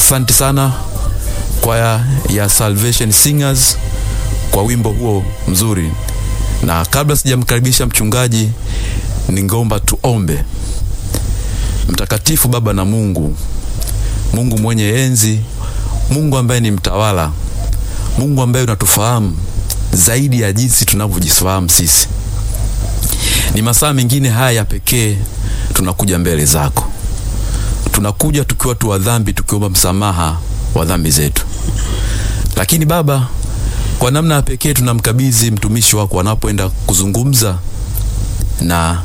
asante sana kwaya ya Salvation Singers kwa wimbo huo mzuri, na kabla sijamkaribisha mchungaji, ningeomba tuombe. Mtakatifu Baba na Mungu, Mungu mwenye enzi, Mungu ambaye ni mtawala, Mungu ambaye unatufahamu zaidi ya jinsi tunavyojifahamu sisi, ni masaa mengine haya ya pekee tunakuja mbele zako, tunakuja tukiwa tu wa dhambi, tukiomba msamaha wa dhambi zetu. Lakini Baba, kwa namna ya pekee tunamkabidhi mtumishi wako anapoenda kuzungumza na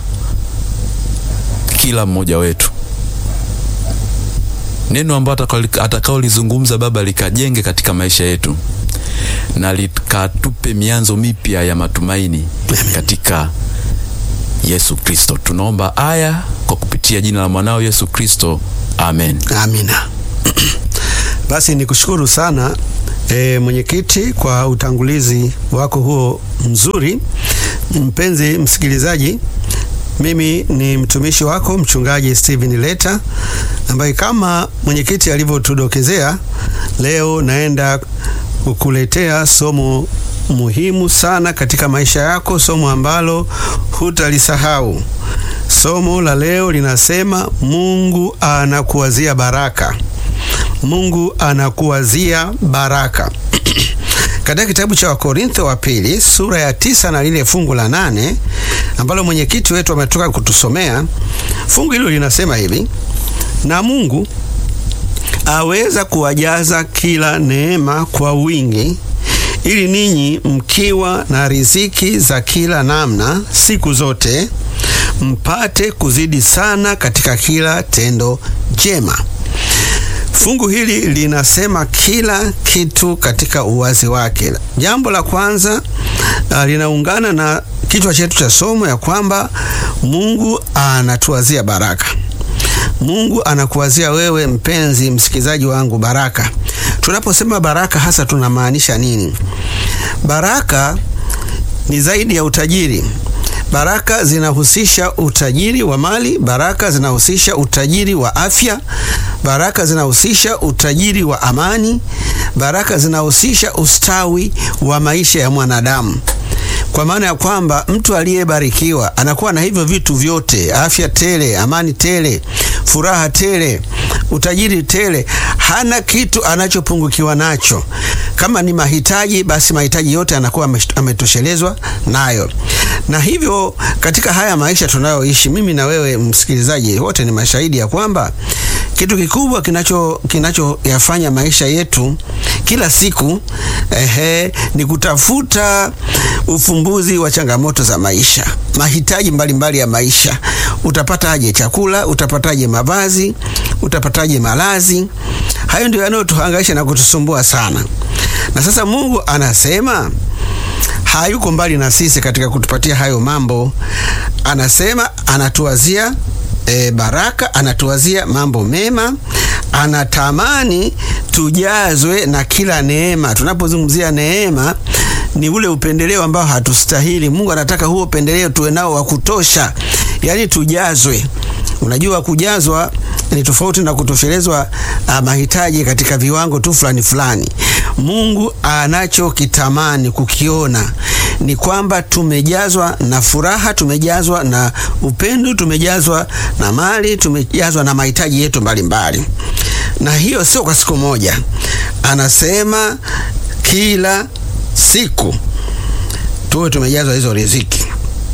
kila mmoja wetu, neno ambalo atakaolizungumza Baba likajenge katika maisha yetu na likatupe mianzo mipya ya matumaini katika Yesu Kristo. Tunaomba aya kwa kupitia jina la mwanao Yesu Kristo, amen. Amina. Basi nikushukuru sana e, mwenyekiti kwa utangulizi wako huo mzuri. Mpenzi msikilizaji, mimi ni mtumishi wako mchungaji Steven Leta ambaye kama mwenyekiti alivyotudokezea, leo naenda kukuletea somo muhimu sana katika maisha yako, somo ambalo hutalisahau. Somo la leo linasema Mungu anakuwazia baraka. Mungu anakuwazia baraka. Katika kitabu cha Wakorintho wa pili sura ya tisa na lile fungu la nane ambalo mwenyekiti wetu ametoka kutusomea, fungu hilo linasema hivi: na Mungu aweza kuwajaza kila neema kwa wingi, ili ninyi mkiwa na riziki za kila namna siku zote mpate kuzidi sana katika kila tendo jema. Fungu hili linasema kila kitu katika uwazi wake. Jambo la kwanza uh, linaungana na kichwa chetu cha somo ya kwamba Mungu anatuwazia baraka. Mungu anakuwazia wewe mpenzi msikilizaji wangu baraka. Tunaposema baraka hasa tunamaanisha nini? Baraka ni zaidi ya utajiri. Baraka zinahusisha utajiri wa mali, baraka zinahusisha utajiri wa afya, baraka zinahusisha utajiri wa amani, baraka zinahusisha ustawi wa maisha ya mwanadamu. Kwa maana ya kwamba mtu aliyebarikiwa anakuwa na hivyo vitu vyote: afya tele, amani tele, furaha tele, utajiri tele. Hana kitu anachopungukiwa nacho. Kama ni mahitaji, basi mahitaji yote anakuwa ametoshelezwa nayo. Na hivyo katika haya maisha tunayoishi, mimi na wewe msikilizaji, wote ni mashahidi ya kwamba kitu kikubwa kinacho kinachoyafanya maisha yetu kila siku ehe, ni kutafuta ufumbuzi wa changamoto za maisha, mahitaji mbalimbali mbali ya maisha. Utapataje chakula? Utapataje mavazi? Utapataje malazi? Hayo ndio yanayotuhangaisha na kutusumbua sana. Na sasa Mungu anasema hayuko mbali na sisi katika kutupatia hayo mambo. Anasema anatuwazia e, baraka, anatuwazia mambo mema, anatamani tujazwe na kila neema. Tunapozungumzia neema ni ule upendeleo ambao hatustahili. Mungu anataka huo upendeleo tuwe nao wa kutosha, yaani tujazwe. Unajua, kujazwa ni tofauti na kutoshelezwa uh, mahitaji katika viwango tu fulani fulani. Mungu anachokitamani kukiona ni kwamba tumejazwa na furaha, tumejazwa na upendo, tumejazwa na mali, tumejazwa na mahitaji yetu mbalimbali mbali. Na hiyo sio kwa siku moja, anasema kila siku tuwe tumejazwa hizo riziki.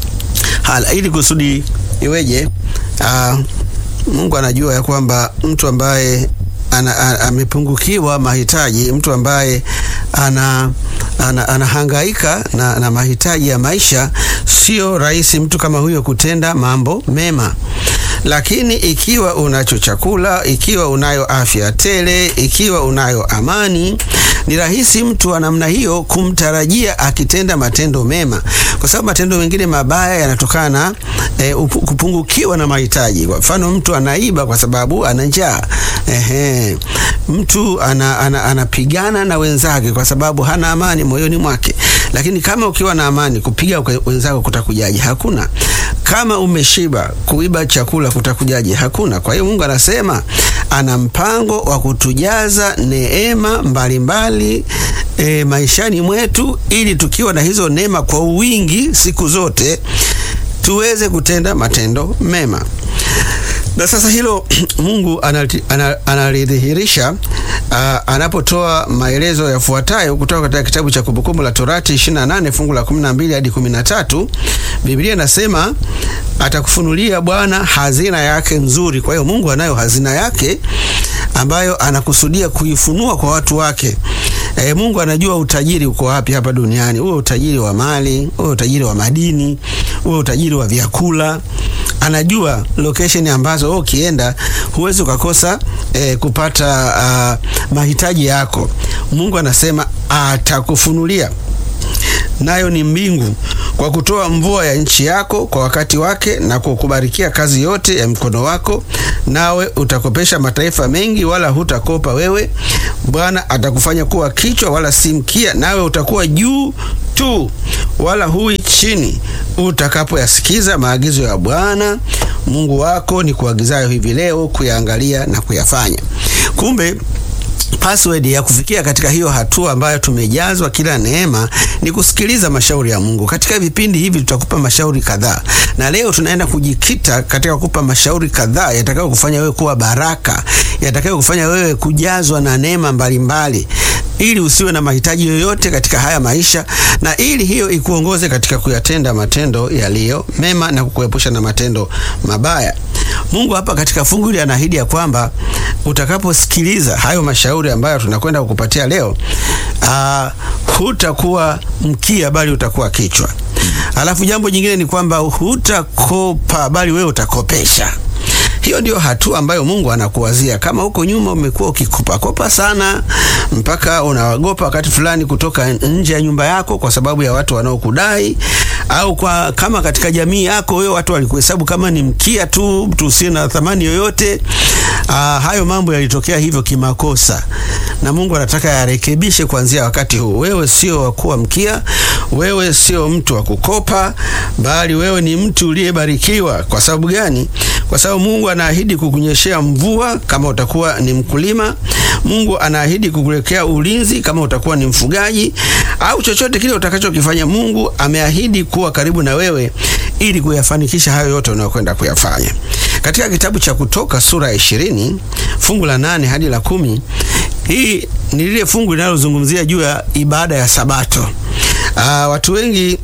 Hala, ili kusudi iweje? Uh, Mungu anajua ya kwamba mtu ambaye amepungukiwa mahitaji, mtu ambaye ana anahangaika ana na, na mahitaji ya maisha, sio rahisi mtu kama huyo kutenda mambo mema. Lakini ikiwa unacho chakula, ikiwa unayo afya tele, ikiwa unayo amani, ni rahisi mtu wa namna hiyo kumtarajia akitenda matendo mema, kwa sababu matendo mengine mabaya yanatokana na e, kupungukiwa na mahitaji. Kwa mfano, mtu anaiba kwa sababu ana njaa. Ehe, mtu anapigana ana, ana na wenzake kwa sababu hana amani moyoni mwake. Lakini kama ukiwa na amani, kupiga wenzako kutakujaje? Hakuna. kama umeshiba, kuiba chakula kutakujaje? Hakuna. Kwa hiyo Mungu anasema ana mpango wa kutujaza neema mbalimbali e, maishani mwetu, ili tukiwa na hizo neema kwa wingi siku zote tuweze kutenda matendo mema. Na sasa hilo Mungu analidhihirisha anapotoa maelezo yafuatayo kutoka katika kitabu cha Kumbukumbu la Torati 28 fungu la 12 hadi 13. Biblia inasema atakufunulia Bwana hazina yake nzuri. Kwa hiyo Mungu anayo hazina yake ambayo anakusudia kuifunua kwa watu wake. E, Mungu anajua utajiri uko wapi hapa duniani, uwe utajiri wa mali, uwe utajiri wa madini, uwe utajiri wa vyakula. Anajua location ambazo ukienda huwezi ukakosa e, kupata uh, mahitaji yako. Mungu anasema atakufunulia nayo ni mbingu kwa kutoa mvua ya nchi yako kwa wakati wake na kukubarikia kazi yote ya mkono wako, nawe utakopesha mataifa mengi, wala hutakopa wewe. Bwana atakufanya kuwa kichwa wala si mkia, nawe utakuwa juu tu wala hui chini, utakapoyasikiza maagizo ya Bwana Mungu wako ni kuagizayo hivi leo kuyaangalia na kuyafanya. Kumbe password ya kufikia katika hiyo hatua ambayo tumejazwa kila neema ni kusikiliza mashauri ya Mungu. Katika vipindi hivi tutakupa mashauri kadhaa, na leo tunaenda kujikita katika kukupa mashauri kadhaa yatakayo kufanya wewe kuwa baraka, yatakayo kufanya wewe kujazwa na neema mbalimbali, ili usiwe na mahitaji yoyote katika haya maisha, na ili hiyo ikuongoze katika kuyatenda matendo yaliyo mema na kukuepusha na matendo mabaya. Mungu hapa katika fungu hili anaahidi ya kwamba utakaposikiliza hayo mashauri ambayo tunakwenda kukupatia leo, uh, hutakuwa mkia bali utakuwa kichwa. Alafu jambo jingine ni kwamba hutakopa bali wewe utakopesha. Hiyo ndio hatua ambayo Mungu anakuwazia. Kama huko nyuma umekuwa ukikopakopa sana mpaka unawagopa wakati fulani kutoka nje ya nyumba yako kwa sababu ya watu wanaokudai, au kwa kama katika jamii yako wewe watu walikuhesabu kama ni mkia tu, mtu usiye na thamani yoyote. Aa, hayo mambo yalitokea hivyo kimakosa, na Mungu anataka yarekebishe kuanzia wakati huu. Wewe sio wa kuwa mkia, wewe sio mtu wa kukopa, bali wewe ni mtu uliyebarikiwa. Kwa sababu gani? Kwa sababu Mungu anaahidi kukunyeshea mvua kama utakuwa ni mkulima. Mungu anaahidi kukuwekea ulinzi kama utakuwa ni mfugaji, au chochote kile utakachokifanya. Mungu ameahidi kuwa karibu na wewe ili kuyafanikisha hayo yote unayokwenda kuyafanya. Katika kitabu cha Kutoka sura ya ishirini fungu la nane hadi la kumi hii ni lile fungu linalozungumzia juu ya ibada ya Sabato. Aa, watu wengi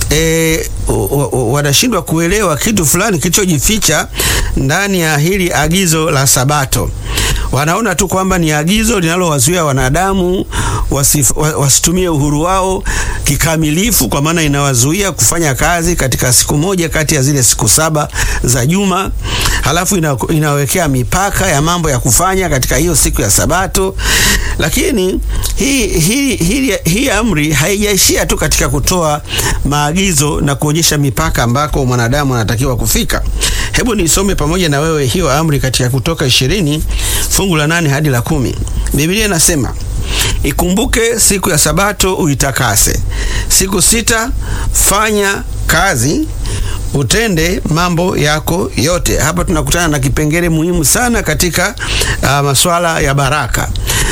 E, wanashindwa kuelewa kitu fulani kilichojificha ndani ya hili agizo la Sabato. Wanaona tu kwamba ni agizo linalowazuia wanadamu wasif, wasitumie uhuru wao kikamilifu, kwa maana inawazuia kufanya kazi katika siku moja kati ya zile siku saba za juma. Halafu ina, inawekea mipaka ya mambo ya kufanya katika hiyo siku ya Sabato. Lakini hii hii hii hii amri haijaishia tu katika kutoa maagizo na kuonyesha mipaka ambako mwanadamu anatakiwa kufika. Hebu nisome pamoja na wewe hiyo amri katika Kutoka ishirini fungu la nane hadi la kumi. Biblia inasema Ikumbuke siku ya Sabato uitakase. Siku sita fanya kazi, utende mambo yako yote. Hapa tunakutana na kipengele muhimu sana katika uh, masuala ya baraka.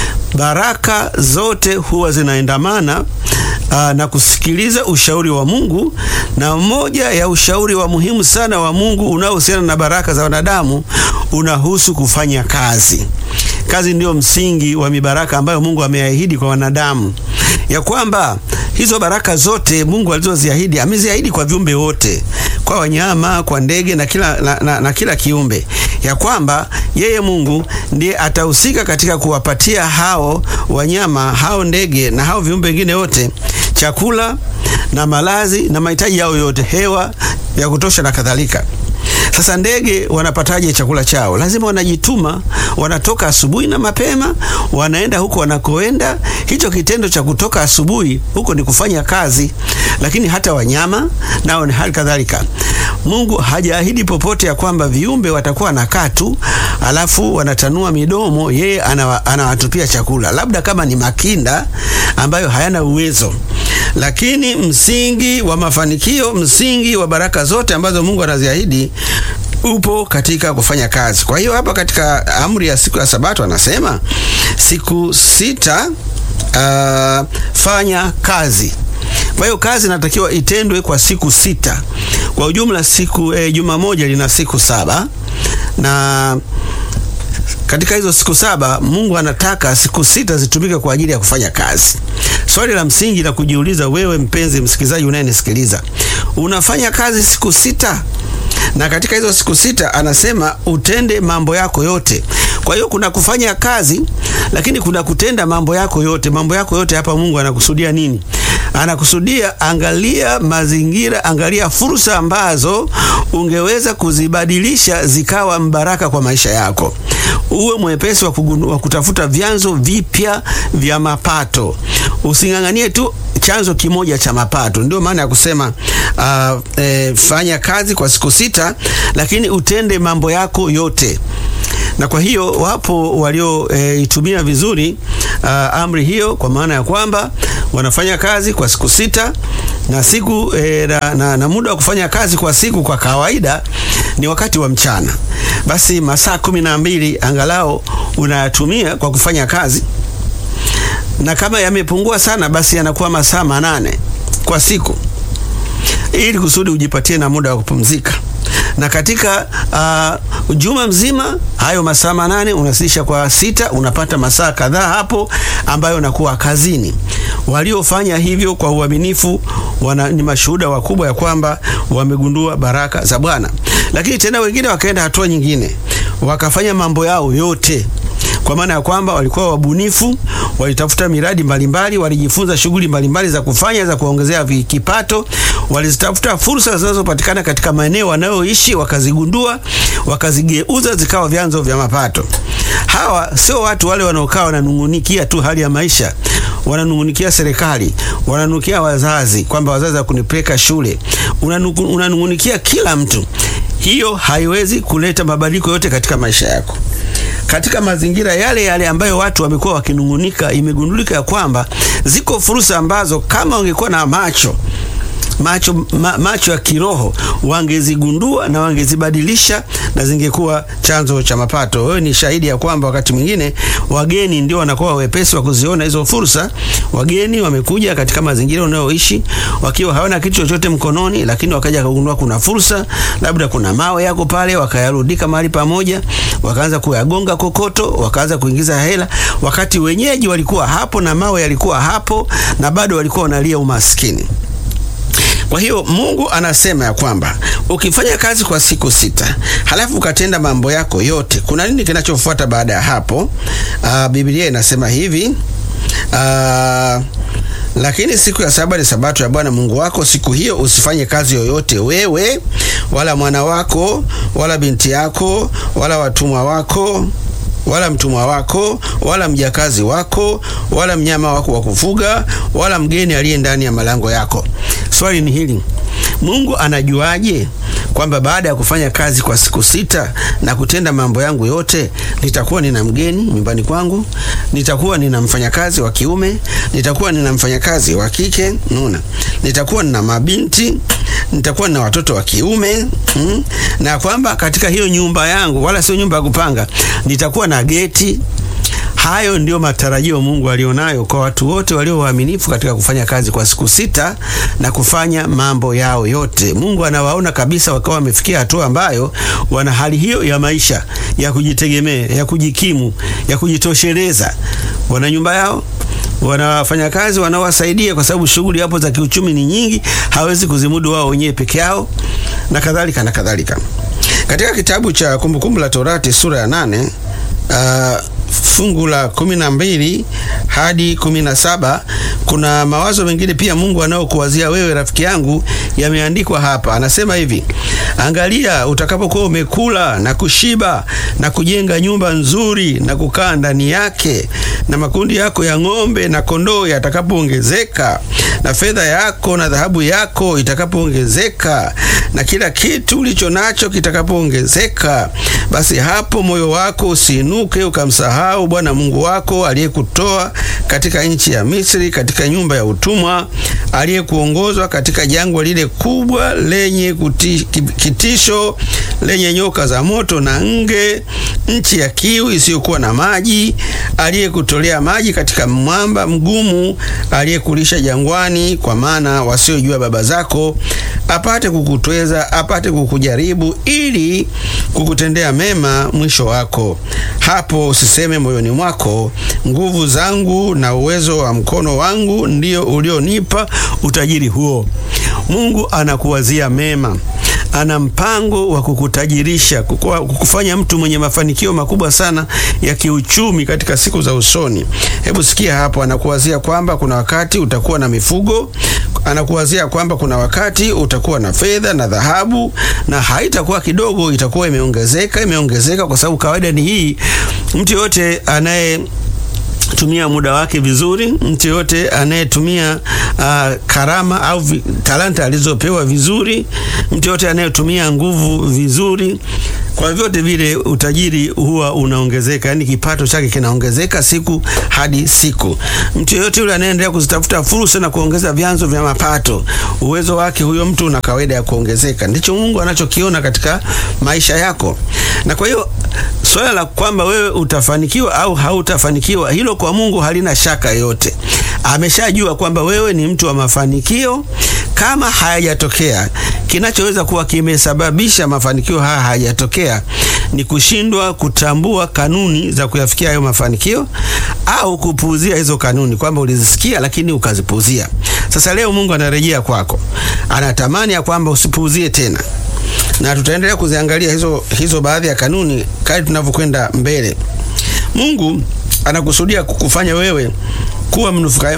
Baraka zote huwa zinaendamana uh, na kusikiliza ushauri wa Mungu, na moja ya ushauri wa muhimu sana wa Mungu unaohusiana na baraka za wanadamu unahusu kufanya kazi. Kazi ndiyo msingi wa mibaraka ambayo Mungu ameahidi kwa wanadamu, ya kwamba hizo baraka zote Mungu alizoziahidi ameziahidi kwa viumbe wote, kwa wanyama, kwa ndege na kila, na, na, na kila kiumbe, ya kwamba yeye Mungu ndiye atahusika katika kuwapatia hao wanyama, hao ndege na hao viumbe wengine wote chakula na malazi na mahitaji yao yote, hewa ya kutosha na kadhalika. Sasa ndege wanapataje chakula chao? Lazima wanajituma, wanatoka asubuhi na mapema, wanaenda huko wanakoenda. Hicho kitendo cha kutoka asubuhi huko ni kufanya kazi, lakini hata wanyama nao ni hali kadhalika. Mungu hajaahidi popote ya kwamba viumbe watakuwa wanakaa tu alafu wanatanua midomo, yeye anawatupia chakula, labda kama ni makinda ambayo hayana uwezo lakini msingi wa mafanikio, msingi wa baraka zote ambazo Mungu anaziahidi upo katika kufanya kazi. Kwa hiyo hapa katika amri ya siku ya Sabato anasema siku sita uh, fanya kazi. Kwa hiyo kazi inatakiwa itendwe kwa siku sita. Kwa ujumla siku eh, juma moja lina siku saba na katika hizo siku saba Mungu anataka siku sita zitumike kwa ajili ya kufanya kazi. Swali la msingi la kujiuliza wewe mpenzi msikilizaji unayenisikiliza, unafanya kazi siku sita? Na katika hizo siku sita anasema utende mambo yako yote. Kwa hiyo kuna kufanya kazi, lakini kuna kutenda mambo yako yote. Mambo yako yote hapa Mungu anakusudia nini? Anakusudia, angalia mazingira, angalia fursa ambazo ungeweza kuzibadilisha zikawa mbaraka kwa maisha yako. Uwe mwepesi wa, wa kutafuta vyanzo vipya vya mapato. Using'ang'anie tu chanzo kimoja cha mapato. Ndio maana ya kusema uh, e, fanya kazi kwa siku sita, lakini utende mambo yako yote na kwa hiyo wapo walioitumia e, vizuri uh, amri hiyo, kwa maana ya kwamba wanafanya kazi kwa siku sita na siku e, na, na, na muda wa kufanya kazi kwa siku kwa kawaida ni wakati wa mchana. Basi masaa kumi na mbili angalau unayatumia kwa kufanya kazi, na kama yamepungua sana, basi yanakuwa masaa manane kwa siku, ili kusudi ujipatie na muda wa kupumzika na katika uh, juma mzima hayo masaa manane unasisha kwa sita, unapata masaa kadhaa hapo ambayo unakuwa kazini. Waliofanya hivyo kwa uaminifu wana, ni mashuhuda wakubwa ya kwamba wamegundua baraka za Bwana. Lakini tena wengine wakaenda hatua nyingine, wakafanya mambo yao yote kwa maana ya kwamba walikuwa wabunifu, walitafuta miradi mbalimbali, walijifunza shughuli mbalimbali za kufanya za kuongezea kipato, walizitafuta fursa zinazopatikana katika maeneo wanayoishi, wakazigundua, wakazigeuza zikawa vyanzo vya mapato. Hawa sio watu wale wanaokaa wananungunikia tu hali ya maisha, wananungunikia serikali, wananungunikia wazazi kwamba wazazi hakunipeleka shule, unanungunikia kila mtu. Hiyo haiwezi kuleta mabadiliko yote katika maisha yako. Katika mazingira yale yale ambayo watu wamekuwa wakinungunika, imegundulika ya kwamba ziko fursa ambazo kama wangekuwa na macho macho, ma, macho ya kiroho wangezigundua na wangezibadilisha na zingekuwa chanzo cha mapato. Wewe ni shahidi ya kwamba wakati mwingine wageni ndio wanakuwa wepesi wa kuziona hizo fursa. Wageni wamekuja katika mazingira unayoishi wakiwa hawana kitu chochote mkononi, lakini wakaja kugundua kuna fursa, labda kuna mawe yako pale, wakayarudika mahali pamoja, wakaanza kuyagonga kokoto, wakaanza kuingiza hela, wakati wenyeji walikuwa hapo na mawe yalikuwa hapo na bado walikuwa wanalia umaskini. Kwa hiyo Mungu anasema ya kwamba ukifanya kazi kwa siku sita halafu ukatenda mambo yako yote, kuna nini kinachofuata baada ya hapo? Aa, Biblia inasema hivi aa, lakini siku ya saba ni sabato ya Bwana Mungu wako. Siku hiyo usifanye kazi yoyote, wewe wala mwana wako wala binti yako wala watumwa wako wala mtumwa wako wala mjakazi wako wala mnyama wako wa kufuga wala mgeni aliye ndani ya malango yako. Swali ni hili, Mungu anajuaje kwamba baada ya kufanya kazi kwa siku sita na kutenda mambo yangu yote nitakuwa nina mgeni nyumbani kwangu, nitakuwa nina mfanyakazi wa kiume, nitakuwa nina mfanyakazi wa kike, nuna, nitakuwa nina mabinti, nitakuwa nina watoto wa kiume mm, na kwamba katika hiyo nyumba yangu, wala sio nyumba ya kupanga, nitakuwa na geti. Hayo ndiyo matarajio Mungu alionayo kwa watu wote walio waaminifu katika kufanya kazi kwa siku sita na kufanya mambo yao yote. Mungu anawaona kabisa wakawa wamefikia hatua ambayo wana hali hiyo ya maisha ya kujitegemea, ya kujikimu, ya kujitosheleza. Wana nyumba yao, wana wafanyakazi wanaowasaidia, kwa sababu shughuli hapo za kiuchumi ni nyingi, hawezi kuzimudu wao wenyewe peke yao, na kadhalika na kadhalika. Katika kitabu cha Kumbukumbu la Torati sura ya nane uh, fungu la kumi na mbili hadi kumi na saba kuna mawazo mengine pia Mungu anaokuwazia wewe rafiki yangu, yameandikwa hapa. Anasema hivi: angalia, utakapokuwa umekula na kushiba na kujenga nyumba nzuri na kukaa ndani yake, na makundi yako ya ng'ombe na kondoo yatakapoongezeka, na fedha yako na dhahabu yako itakapoongezeka, na kila kitu ulicho nacho kitakapoongezeka, basi hapo moyo wako usiinuke ukamsahau Bwana Mungu wako aliyekutoa katika nchi ya Misri, katika nyumba ya utumwa, aliyekuongozwa katika jangwa lile kubwa lenye kuti, kitisho lenye nyoka za moto na nge, nchi ya kiu isiyokuwa na maji, aliyekutolea maji katika mwamba mgumu, aliyekulisha jangwani, kwa maana wasiojua baba zako, apate kukutweza, apate kukujaribu, ili kukutendea mema mwisho wako. Hapo usiseme moyoni mwako, nguvu zangu na uwezo wa mkono wangu ndio ulionipa utajiri huo. Mungu anakuwazia mema ana mpango wa kukutajirisha, kukufanya mtu mwenye mafanikio makubwa sana ya kiuchumi katika siku za usoni. Hebu sikia hapo, anakuwazia kwamba kuna wakati utakuwa na mifugo, anakuwazia kwamba kuna wakati utakuwa na fedha na dhahabu, na haitakuwa kidogo, itakuwa imeongezeka, imeongezeka, kwa sababu kawaida ni hii, mtu yote anaye tumia muda wake vizuri. Mtu yote anayetumia uh, karama au vi, talanta alizopewa vizuri, mtu yote anayetumia nguvu vizuri, kwa vyote vile utajiri huwa unaongezeka, yani kipato chake kinaongezeka siku hadi siku. Mtu yote yule anaendelea kuzitafuta fursa na kuongeza vyanzo vya mapato, uwezo wake huyo mtu una kawaida ya kuongezeka. Ndicho Mungu anachokiona katika maisha yako, na kwa hiyo swala la kwamba wewe utafanikiwa au hautafanikiwa, hilo kwa Mungu halina shaka yoyote. Ameshajua kwamba wewe ni mtu wa mafanikio. Kama hayajatokea, kinachoweza kuwa kimesababisha mafanikio haya hayajatokea ni kushindwa kutambua kanuni za kuyafikia hayo mafanikio au kupuuzia hizo kanuni, kwamba ulizisikia lakini ukazipuuzia. Sasa leo Mungu anarejea kwako, anatamani ya kwamba usipuuzie tena na tutaendelea kuziangalia hizo, hizo baadhi ya kanuni kadri tunavyokwenda mbele. Mungu anakusudia kukufanya wewe kuwa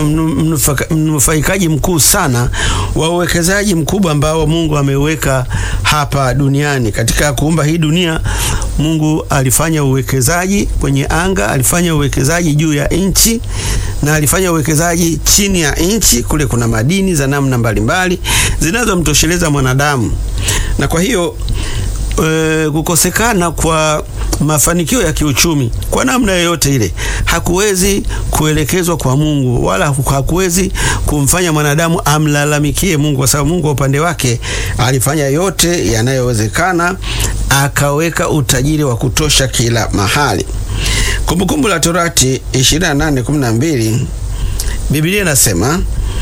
mnufaikaji mkuu sana wa uwekezaji mkubwa ambao Mungu ameweka hapa duniani. Katika kuumba hii dunia, Mungu alifanya uwekezaji kwenye anga, alifanya uwekezaji juu ya nchi na alifanya uwekezaji chini ya nchi. Kule kuna madini za namna mbalimbali zinazomtosheleza mwanadamu, na kwa hiyo e, kukosekana kwa mafanikio ya kiuchumi kwa namna yoyote ile hakuwezi kuelekezwa kwa Mungu wala hakuwezi kumfanya mwanadamu amlalamikie Mungu, kwa sababu Mungu kwa upande wake alifanya yote yanayowezekana, akaweka utajiri wa kutosha kila mahali. Kumbukumbu la Torati 28:12 Biblia inasema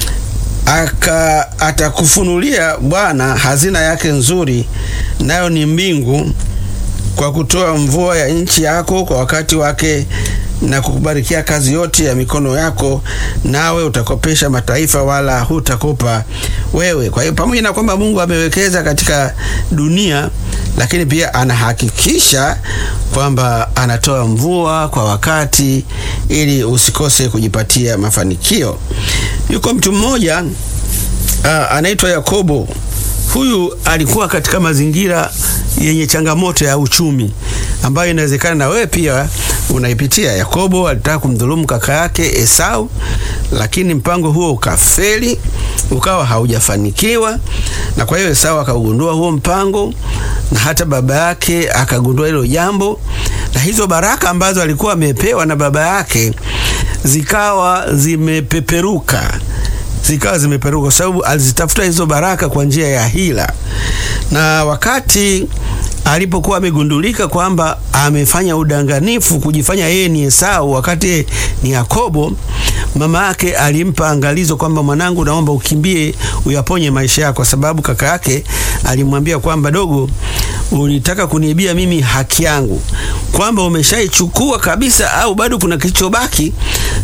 aka atakufunulia Bwana hazina yake nzuri, nayo ni mbingu kwa kutoa mvua ya nchi yako kwa wakati wake na kukubarikia kazi yote ya mikono yako, nawe utakopesha mataifa, wala hutakopa wewe. Kwa hiyo pamoja na kwamba Mungu amewekeza katika dunia, lakini pia anahakikisha kwamba anatoa mvua kwa wakati ili usikose kujipatia mafanikio. Yuko mtu mmoja uh, anaitwa Yakobo. Huyu alikuwa katika mazingira yenye changamoto ya uchumi ambayo inawezekana na wewe pia unaipitia. Yakobo alitaka kumdhulumu kaka yake Esau, lakini mpango huo ukafeli, ukawa haujafanikiwa, na kwa hiyo Esau akaugundua huo mpango, na hata baba yake akagundua hilo jambo, na hizo baraka ambazo alikuwa amepewa na baba yake zikawa zimepeperuka zikawa zimeperuka kwa sababu alizitafuta hizo baraka kwa njia ya hila, na wakati alipokuwa amegundulika kwamba amefanya udanganifu kujifanya yeye ni Esau wakati yeye ni Yakobo, mama yake alimpa angalizo kwamba mwanangu, naomba ukimbie uyaponye maisha yako, kwa sababu kaka yake alimwambia kwamba dogo, ulitaka kuniibia mimi haki yangu, kwamba umeshaichukua kabisa au bado kuna kilichobaki.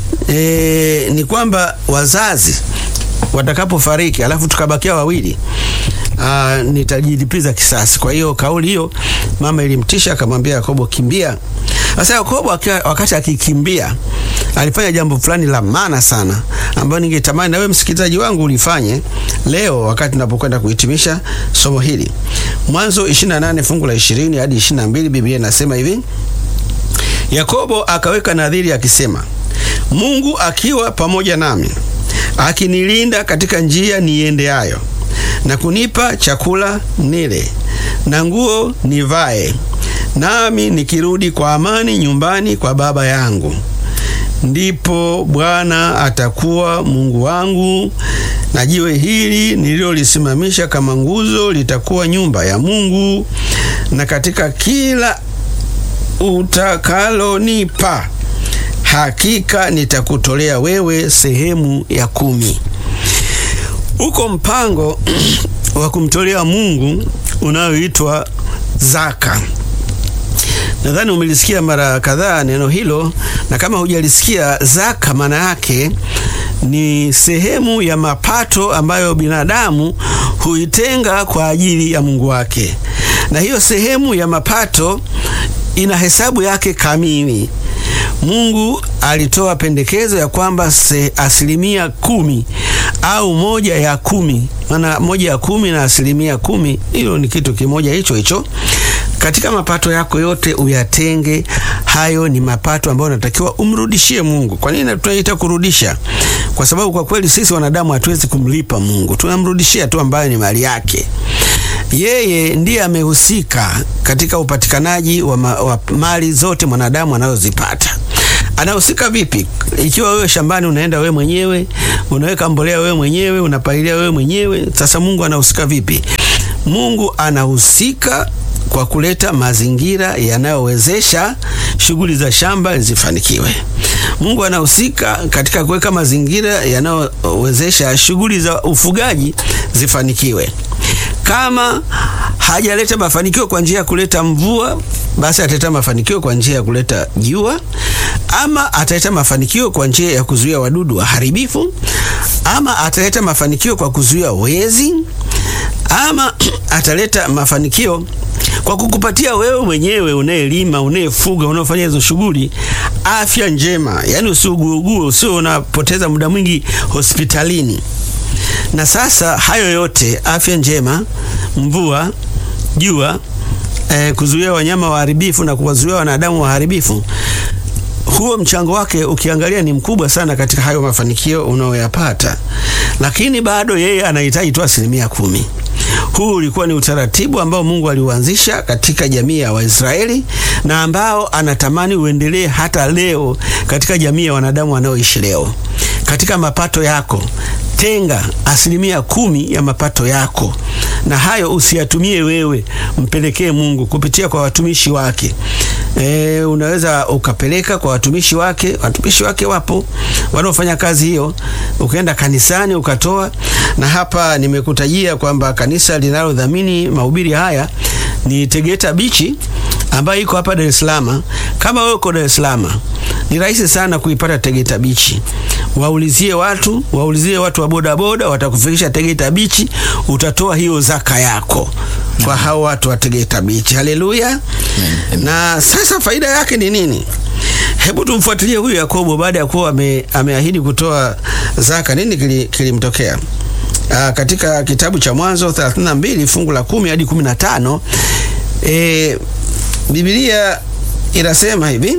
E, ni kwamba wazazi watakapofariki alafu tukabakia wawili, aa, nitajilipiza kisasi. Kwa hiyo kauli hiyo mama ilimtisha, akamwambia Yakobo, kimbia. Sasa Yakobo wakati akikimbia alifanya jambo fulani la maana sana, ambayo ningetamani na wewe msikilizaji wangu ulifanye leo wakati tunapokwenda kuhitimisha somo hili. Mwanzo 28 fungu la 20 hadi 22, Biblia inasema hivi: Yakobo akaweka nadhiri akisema, Mungu akiwa pamoja nami, akinilinda katika njia niendeayo, na kunipa chakula nile na nguo nivae, nami nikirudi kwa amani nyumbani kwa baba yangu, ndipo Bwana atakuwa Mungu wangu, na jiwe hili nililolisimamisha kama nguzo litakuwa nyumba ya Mungu, na katika kila utakalonipa hakika nitakutolea wewe sehemu ya kumi. Uko mpango wa kumtolea Mungu unaoitwa zaka. Nadhani umelisikia mara kadhaa neno hilo, na kama hujalisikia, zaka maana yake ni sehemu ya mapato ambayo binadamu huitenga kwa ajili ya Mungu wake, na hiyo sehemu ya mapato ina hesabu yake kamili. Mungu alitoa pendekezo ya kwamba asilimia kumi au moja ya kumi, maana moja ya kumi na asilimia kumi, hilo ni kitu kimoja hicho hicho. Katika mapato yako yote uyatenge. Hayo ni mapato ambayo unatakiwa umrudishie Mungu. Kwa nini tunaita kurudisha? Kwa sababu kwa kweli sisi wanadamu hatuwezi kumlipa Mungu, tunamrudishia tu ambayo ni mali yake. Yeye ndiye amehusika katika upatikanaji wa, ma, wa mali zote mwanadamu anazozipata. Anahusika vipi? Ikiwa wewe shambani unaenda wewe mwenyewe, unaweka mbolea wewe mwenyewe, unapalilia wewe mwenyewe, sasa Mungu anahusika vipi? Mungu anahusika kwa kuleta mazingira yanayowezesha shughuli za shamba zifanikiwe. Mungu anahusika katika kuweka mazingira yanayowezesha shughuli za ufugaji zifanikiwe. Kama hajaleta mafanikio kwa njia ya kuleta mvua, basi ataleta mafanikio kwa njia ya kuleta jua, ama ataleta mafanikio kwa njia ya kuzuia wadudu waharibifu, ama ataleta mafanikio kwa kuzuia wezi, ama ataleta mafanikio kwa kukupatia wewe mwenyewe unayelima, unayefuga, unaofanya hizo shughuli afya njema, yaani usiuguugue, usio unapoteza muda mwingi hospitalini. Na sasa hayo yote, afya njema, mvua, jua, eh, kuzuia wanyama waharibifu na kuwazuia wanadamu waharibifu, huo mchango wake ukiangalia ni mkubwa sana katika hayo mafanikio unayoyapata, lakini bado yeye anahitaji tu asilimia kumi. Huu ulikuwa ni utaratibu ambao Mungu aliuanzisha katika jamii ya Waisraeli na ambao anatamani uendelee hata leo katika jamii ya wanadamu wanaoishi leo. Katika mapato yako tenga asilimia kumi ya mapato yako, na hayo usiyatumie wewe, mpelekee Mungu kupitia kwa watumishi wake. E, unaweza ukapeleka kwa watumishi wake. Watumishi wake wapo wanaofanya kazi hiyo, ukaenda kanisani ukatoa. Na hapa nimekutajia kwamba kanisa linalodhamini mahubiri haya ni Tegeta Bichi ambayo iko hapa Dar es Salaam. Kama wewe uko Dar es Salaam, ni rahisi sana kuipata Tegeta Bichi. Waulizie watu, waulizie watu wa bodaboda, watakufikisha Tegeta Bichi, utatoa hiyo zaka yako kwa hao watu wa Tegeta Bichi. Haleluya! Na sasa faida yake ni nini? Hebu tumfuatilie huyu Yakobo baada ya kuwa ame, ameahidi kutoa zaka. Nini kilimtokea? Aa, katika kitabu cha Mwanzo 32 fungu la kumi hadi 15, e, Biblia inasema hivi: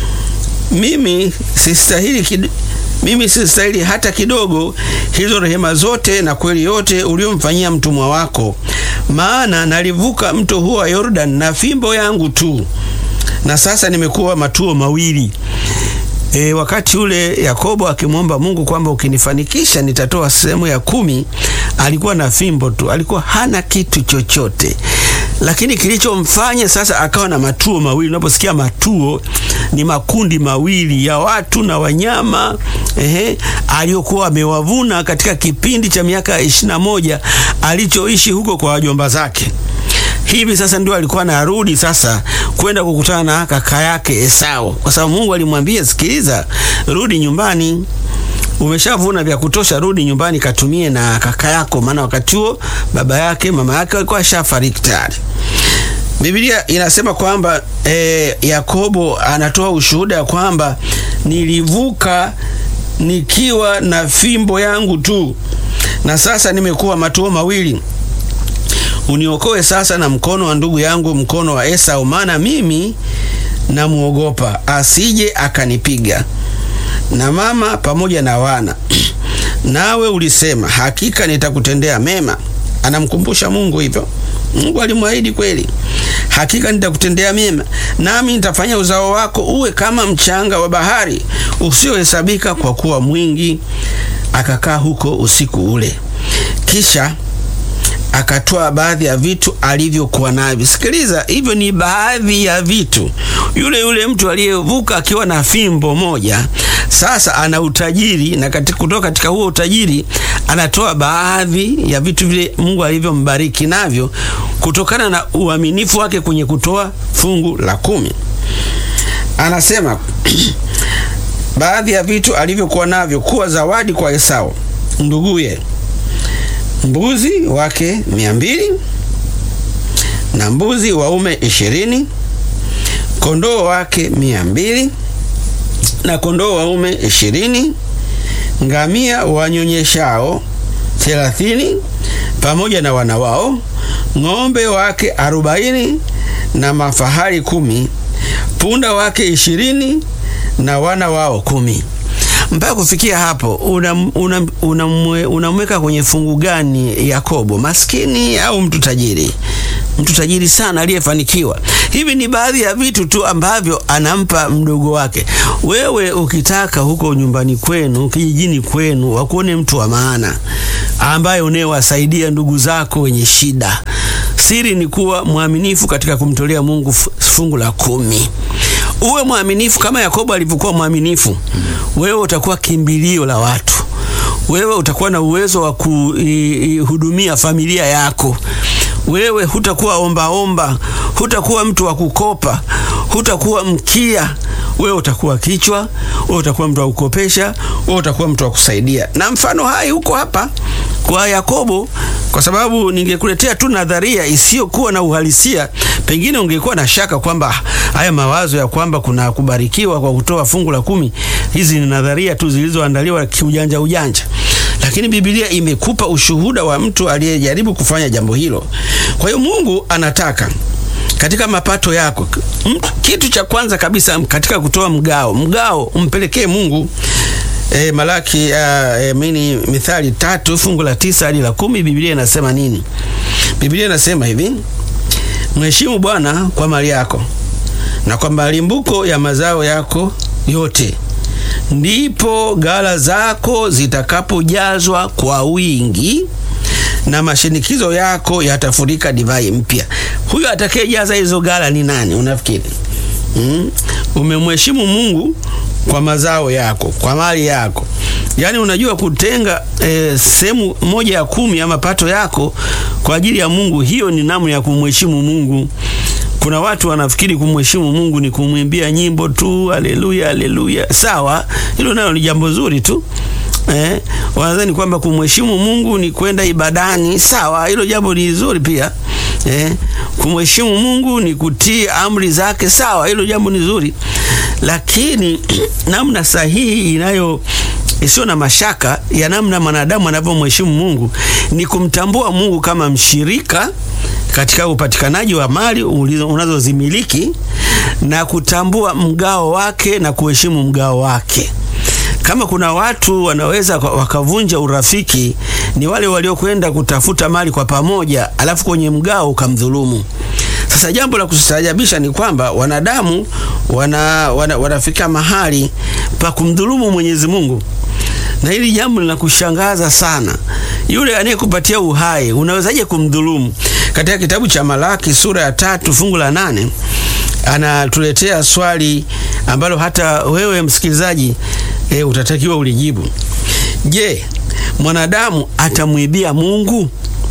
mimi sistahili kid... mimi sistahili hata kidogo hizo rehema zote na kweli yote uliomfanyia mtumwa wako, maana nalivuka mto huo wa Yordan na fimbo yangu tu, na sasa nimekuwa matuo mawili. E, wakati ule Yakobo akimwomba Mungu kwamba ukinifanikisha nitatoa sehemu ya kumi, alikuwa na fimbo tu, alikuwa hana kitu chochote. Lakini kilichomfanya sasa akawa na matuo mawili. Unaposikia matuo, ni makundi mawili ya watu na wanyama ehe, aliyokuwa amewavuna katika kipindi cha miaka ishirini na moja alichoishi huko kwa wajomba zake. Hivi sasa ndio alikuwa anarudi sasa kwenda kukutana na kaka yake Esau, kwa sababu Mungu alimwambia, sikiliza, rudi nyumbani, umeshavuna vya kutosha, rudi nyumbani katumie na kaka yako, maana wakati huo baba yake mama yake walikuwa ashafariki tayari. Biblia inasema kwamba e, Yakobo anatoa ushuhuda kwamba nilivuka nikiwa na fimbo yangu tu, na sasa nimekuwa matuo mawili Uniokoe sasa na mkono wa ndugu yangu, mkono wa Esau, maana mimi namwogopa asije akanipiga. na mama pamoja na wana. Nawe ulisema, hakika nitakutendea mema. Anamkumbusha Mungu hivyo. Mungu alimwahidi kweli, hakika nitakutendea mema, nami nitafanya uzao wako uwe kama mchanga wa bahari usiohesabika kwa kuwa mwingi. Akakaa huko usiku ule, kisha akatoa baadhi ya vitu alivyokuwa navyo. Sikiliza, hivyo ni baadhi ya vitu. Yule yule mtu aliyevuka akiwa na fimbo moja, sasa ana utajiri, na katika, kutoka katika huo utajiri anatoa baadhi ya vitu vile Mungu alivyombariki navyo kutokana na uaminifu wake kwenye kutoa fungu la kumi. Anasema baadhi ya vitu alivyokuwa navyo kuwa zawadi kwa Esau nduguye mbuzi wake mia mbili na mbuzi waume ishirini kondoo wake mia mbili na kondoo waume ishirini ngamia wanyonyeshao thelathini pamoja na wana wao ng'ombe wake arobaini na mafahari kumi punda wake ishirini na wana wao kumi mpaka kufikia hapo unamweka una, una, una kwenye fungu gani Yakobo, maskini au mtu tajiri? Mtu tajiri sana aliyefanikiwa. Hivi ni baadhi ya vitu tu ambavyo anampa mdogo wake. Wewe ukitaka huko nyumbani kwenu, kijijini kwenu, wakuone mtu wa maana ambaye unayewasaidia ndugu zako wenye shida, siri ni kuwa mwaminifu katika kumtolea Mungu fungu la kumi. Uwe mwaminifu kama Yakobo alivyokuwa mwaminifu. Wewe utakuwa kimbilio la watu, wewe utakuwa na uwezo wa kuhudumia familia yako. Wewe hutakuwa ombaomba, hutakuwa mtu wa kukopa, hutakuwa mkia. Wewe utakuwa kichwa, wewe utakuwa mtu wa kukopesha, wewe utakuwa mtu wa kusaidia. Na mfano hai huko hapa kwa Yakobo, kwa sababu ningekuletea tu nadharia isiyokuwa na uhalisia, pengine ungekuwa na shaka kwamba haya mawazo ya kwamba kuna kubarikiwa kwa kutoa fungu la kumi, hizi ni nadharia tu zilizoandaliwa kiujanja ujanja, lakini Biblia imekupa ushuhuda wa mtu aliyejaribu kufanya jambo hilo. Kwa hiyo Mungu anataka katika mapato yako, kitu cha kwanza kabisa katika kutoa mgao, mgao umpelekee Mungu. E, Malaki uh, e, mini Mithali tatu fungu la tisa hadi la kumi Biblia inasema nini? Biblia inasema hivi: mheshimu Bwana kwa mali yako na kwa malimbuko ya mazao yako yote, ndipo ghala zako zitakapojazwa kwa wingi na mashinikizo yako yatafurika divai mpya. Huyo atakayejaza hizo ghala ni nani unafikiri? Mm? Umemheshimu Mungu kwa mazao yako, kwa mali yako. Yaani unajua kutenga e, sehemu moja ya kumi ya mapato yako kwa ajili ya Mungu, hiyo ni namna ya kumheshimu Mungu. Kuna watu wanafikiri kumheshimu Mungu ni kumwimbia nyimbo tu, haleluya haleluya. Sawa, hilo nalo ni jambo zuri tu. Eh, wanadhani kwamba kumheshimu Mungu ni kwenda ibadani. Sawa, hilo jambo ni zuri pia. Eh, kumheshimu Mungu ni kutii amri zake. Sawa, hilo jambo ni zuri, lakini namna sahihi inayo isiyo na mashaka ya namna mwanadamu anavyomheshimu Mungu ni kumtambua Mungu kama mshirika katika upatikanaji wa mali unazozimiliki na kutambua mgao wake na kuheshimu mgao wake. Kama kuna watu wanaweza wakavunja urafiki, ni wale waliokwenda kutafuta mali kwa pamoja, alafu kwenye mgao ukamdhulumu. Sasa jambo la kustaajabisha ni kwamba wanadamu wana, wana, wanafika mahali pa kumdhulumu Mwenyezi Mungu, na hili jambo linakushangaza sana. Yule anayekupatia uhai unawezaje kumdhulumu? Katika kitabu cha Malaki sura ya tatu fungu la nane anatuletea swali ambalo hata wewe msikilizaji e, utatakiwa ulijibu. Je, mwanadamu atamwibia Mungu?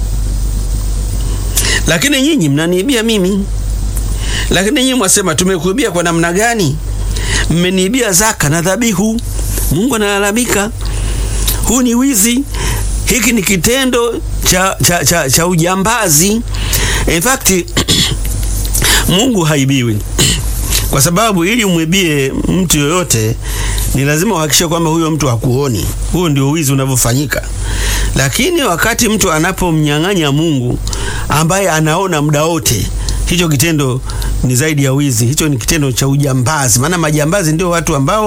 Lakini nyinyi mnaniibia mimi. Lakini nyinyi mwasema tumekuibia kwa namna gani? Mmeniibia zaka na dhabihu. Mungu analalamika, huu ni wizi, hiki ni kitendo cha, cha, cha, cha ujambazi. In fact Mungu haibiwi kwa sababu ili umwibie mtu yoyote ni lazima uhakikishe kwamba huyo mtu hakuoni. Huo ndio wizi unavyofanyika. Lakini wakati mtu anapomnyang'anya Mungu ambaye anaona muda wote, hicho kitendo ni zaidi ya wizi, hicho ni kitendo cha ujambazi. Maana majambazi ndio watu ambao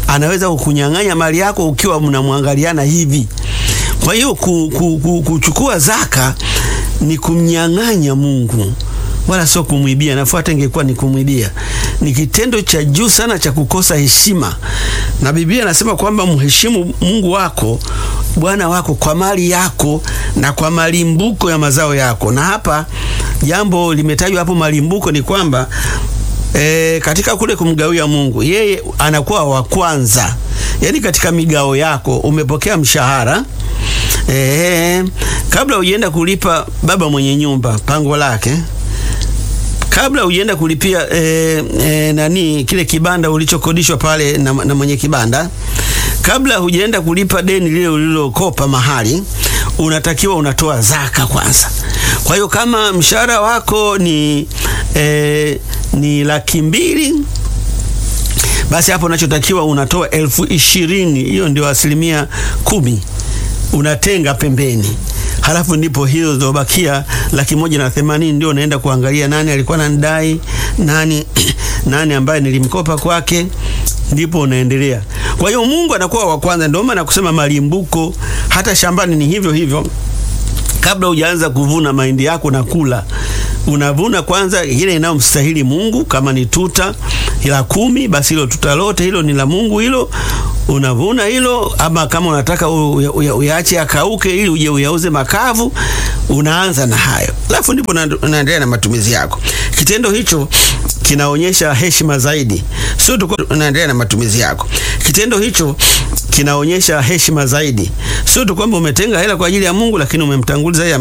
anaweza kukunyang'anya mali yako ukiwa mnamwangaliana hivi. Kwa hiyo ku, ku, ku, kuchukua zaka ni kumnyang'anya Mungu wala sio kumwibia. Nafuata ingekuwa ni kumwibia, ni kitendo cha juu sana cha kukosa heshima, na Biblia inasema kwamba mheshimu Mungu wako Bwana wako kwa mali yako na kwa malimbuko ya mazao yako. Na hapa jambo limetajwa hapo, malimbuko ni kwamba e, katika kule kumgawia Mungu, yeye anakuwa wa kwanza, yaani katika migao yako umepokea mshahara e, kabla ujienda kulipa baba mwenye nyumba pango lake kabla ujienda kulipia e, e, nani kile kibanda ulichokodishwa pale na, na mwenye kibanda, kabla hujaenda kulipa deni lile ulilokopa mahali, unatakiwa unatoa zaka kwanza. Kwa hiyo kama mshahara wako ni e, ni laki mbili basi hapo unachotakiwa unatoa elfu ishirini. Hiyo ndio asilimia kumi unatenga pembeni halafu ndipo hizo zilizobakia laki moja na themanini ndio unaenda kuangalia nani alikuwa ananidai, nani nani ambaye nilimkopa kwake, ndipo unaendelea. Kwa hiyo Mungu anakuwa wa kwanza. Ndio maana kusema malimbuko, hata shambani ni hivyo hivyo. Kabla hujaanza kuvuna mahindi yako na kula, unavuna kwanza ile inayomstahili Mungu. Kama ni tuta la kumi, basi hilo tuta lote hilo ni la Mungu hilo unavuna hilo, ama kama unataka uyaache akauke ili uje uyauze makavu, unaanza na hayo, alafu ndipo unaendelea na matumizi yako. Kitendo hicho kinaonyesha heshima zaidi, sio tu unaendelea na matumizi yako. Kitendo hicho kinaonyesha heshima zaidi, sio tu kwamba umetenga hela kwa ajili ya Mungu, lakini umemtanguliza yeye